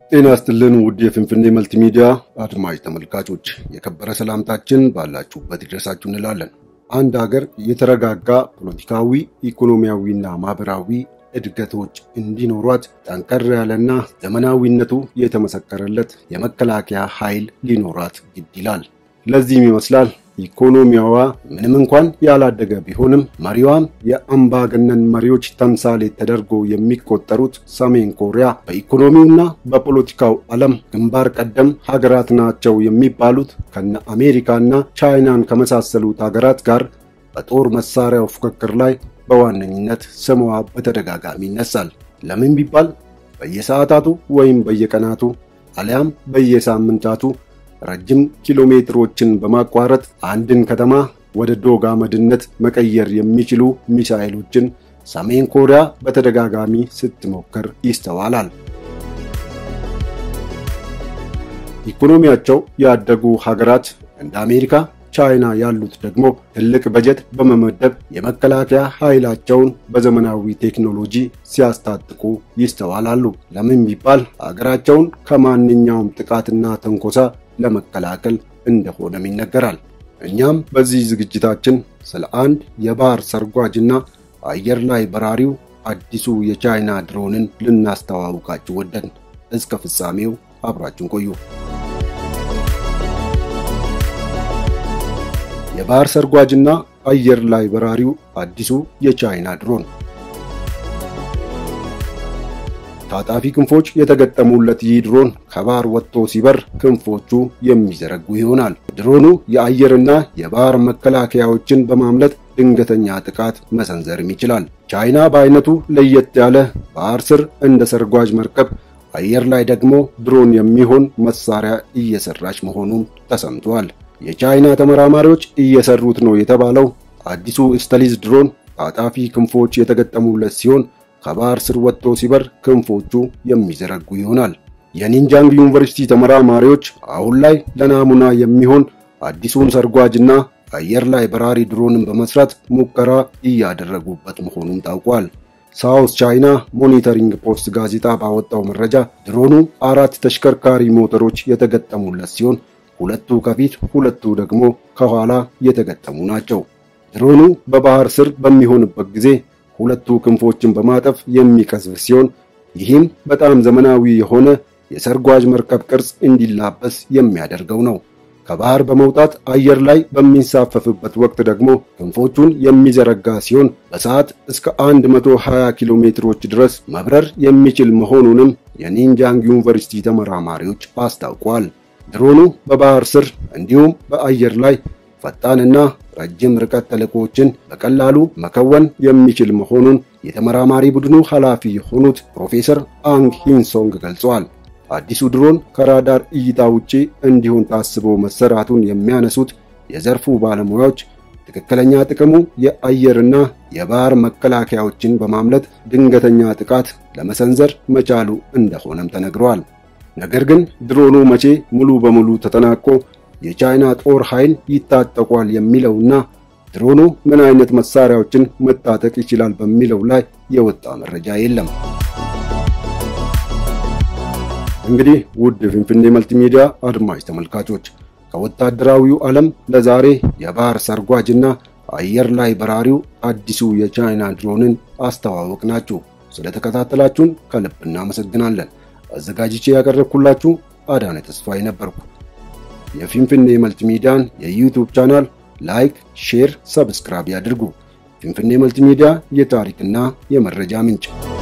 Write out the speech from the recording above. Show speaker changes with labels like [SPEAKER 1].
[SPEAKER 1] ጤና ይስጥልን ውድ የፍንፍኔ መልቲሚዲያ አድማጭ ተመልካቾች የከበረ ሰላምታችን ባላችሁበት ይድረሳችሁ እንላለን። አንድ ሀገር የተረጋጋ ፖለቲካዊ፣ ኢኮኖሚያዊና ማህበራዊ እድገቶች እንዲኖሯት ጠንከር ያለና ዘመናዊነቱ የተመሰከረለት የመከላከያ ኃይል ሊኖራት ግድ ይላል። ለዚህም ይመስላል ኢኮኖሚያዋ ምንም እንኳን ያላደገ ቢሆንም መሪዋም የአምባገነን መሪዎች ተምሳሌ ተደርጎ የሚቆጠሩት ሰሜን ኮሪያ በኢኮኖሚውና በፖለቲካው ዓለም ግንባር ቀደም ሀገራት ናቸው የሚባሉት ከነ አሜሪካና ቻይናን ከመሳሰሉት ሀገራት ጋር በጦር መሳሪያው ፉክክር ላይ በዋነኝነት ስሟ በተደጋጋሚ ይነሳል። ለምን ቢባል በየሰዓታቱ ወይም በየቀናቱ አሊያም በየሳምንታቱ ረጅም ኪሎ ሜትሮችን በማቋረጥ አንድን ከተማ ወደ ዶግ አመድነት መቀየር የሚችሉ ሚሳኤሎችን ሰሜን ኮሪያ በተደጋጋሚ ስትሞክር ይስተዋላል። ኢኮኖሚያቸው ያደጉ ሀገራት እንደ አሜሪካ፣ ቻይና ያሉት ደግሞ ትልቅ በጀት በመመደብ የመከላከያ ኃይላቸውን በዘመናዊ ቴክኖሎጂ ሲያስታጥቁ ይስተዋላሉ። ለምን ቢባል ሀገራቸውን ከማንኛውም ጥቃትና ተንኮሳ ለመከላከል እንደሆነም ይነገራል። እኛም በዚህ ዝግጅታችን ስለ አንድ የባህር ሰርጓጅና አየር ላይ በራሪው አዲሱ የቻይና ድሮንን ልናስተዋውቃችሁ ወደን። እስከ ፍጻሜው አብራችን ቆዩ። የባህር ሰርጓጅና አየር ላይ በራሪው አዲሱ የቻይና ድሮን ታጣፊ ክንፎች የተገጠሙለት ይህ ድሮን ከባህር ወጥቶ ሲበር ክንፎቹ የሚዘረጉ ይሆናል። ድሮኑ የአየርና የባህር መከላከያዎችን በማምለጥ ድንገተኛ ጥቃት መሰንዘርም ይችላል። ቻይና በአይነቱ ለየት ያለ ባህር ስር እንደ ሰርጓጅ መርከብ፣ አየር ላይ ደግሞ ድሮን የሚሆን መሳሪያ እየሰራች መሆኑም ተሰምቷል። የቻይና ተመራማሪዎች እየሰሩት ነው የተባለው አዲሱ ስተሊዝ ድሮን ታጣፊ ክንፎች የተገጠሙለት ሲሆን ከባህር ስር ወጥቶ ሲበር ክንፎቹ የሚዘረጉ ይሆናል። የኒንጃንግ ዩኒቨርሲቲ ተመራማሪዎች አሁን ላይ ለናሙና የሚሆን አዲሱን ሰርጓጅና አየር ላይ በራሪ ድሮንን በመስራት ሙከራ እያደረጉበት መሆኑን ታውቋል። ሳውስ ቻይና ሞኒተሪንግ ፖስት ጋዜጣ ባወጣው መረጃ ድሮኑ አራት ተሽከርካሪ ሞተሮች የተገጠሙለት ሲሆን ሁለቱ ከፊት ሁለቱ ደግሞ ከኋላ የተገጠሙ ናቸው። ድሮኑ በባህር ስር በሚሆንበት ጊዜ ሁለቱ ክንፎችን በማጠፍ የሚቀዝፍ ሲሆን ይህም በጣም ዘመናዊ የሆነ የሰርጓጅ መርከብ ቅርጽ እንዲላበስ የሚያደርገው ነው። ከባህር በመውጣት አየር ላይ በሚንሳፈፍበት ወቅት ደግሞ ክንፎቹን የሚዘረጋ ሲሆን በሰዓት እስከ 120 ኪሎ ሜትሮች ድረስ መብረር የሚችል መሆኑንም የኒንጃንግ ዩኒቨርሲቲ ተመራማሪዎች አስታውቋል። ድሮኑ በባህር ስር እንዲሁም በአየር ላይ ፈጣንና ረጅም ርቀት ተልዕኮዎችን በቀላሉ መከወን የሚችል መሆኑን የተመራማሪ ቡድኑ ኃላፊ የሆኑት ፕሮፌሰር አንግ ሂንሶንግ ገልጸዋል። አዲሱ ድሮን ከራዳር እይታ ውጪ እንዲሆን ታስቦ መሰራቱን የሚያነሱት የዘርፉ ባለሙያዎች ትክክለኛ ጥቅሙ የአየርና የባህር መከላከያዎችን በማምለጥ ድንገተኛ ጥቃት ለመሰንዘር መቻሉ እንደሆነም ተነግረዋል። ነገር ግን ድሮኑ መቼ ሙሉ በሙሉ ተጠናቆ የቻይና ጦር ኃይል ይታጠቋል የሚለውና ድሮኑ ምን አይነት መሳሪያዎችን መታጠቅ ይችላል በሚለው ላይ የወጣ መረጃ የለም። እንግዲህ ውድ ፍንፍኔ መልቲሚዲያ አድማጭ ተመልካቾች ከወታደራዊው ዓለም ለዛሬ የባህር ሰርጓጅና አየር ላይ በራሪው አዲሱ የቻይና ድሮንን አስተዋወቅናችሁ። ስለተከታተላችሁን ከልብ እናመሰግናለን። አዘጋጅቼ ያቀረብኩላችሁ አዳነ ተስፋዬ ነበርኩ። የፊንፊኔ መልቲሚዲያን የዩቲዩብ ቻናል ላይክ፣ ሼር፣ ሰብስክራይብ ያድርጉ። ፊንፊኔ መልቲሚዲያ የታሪክና የመረጃ ምንጭ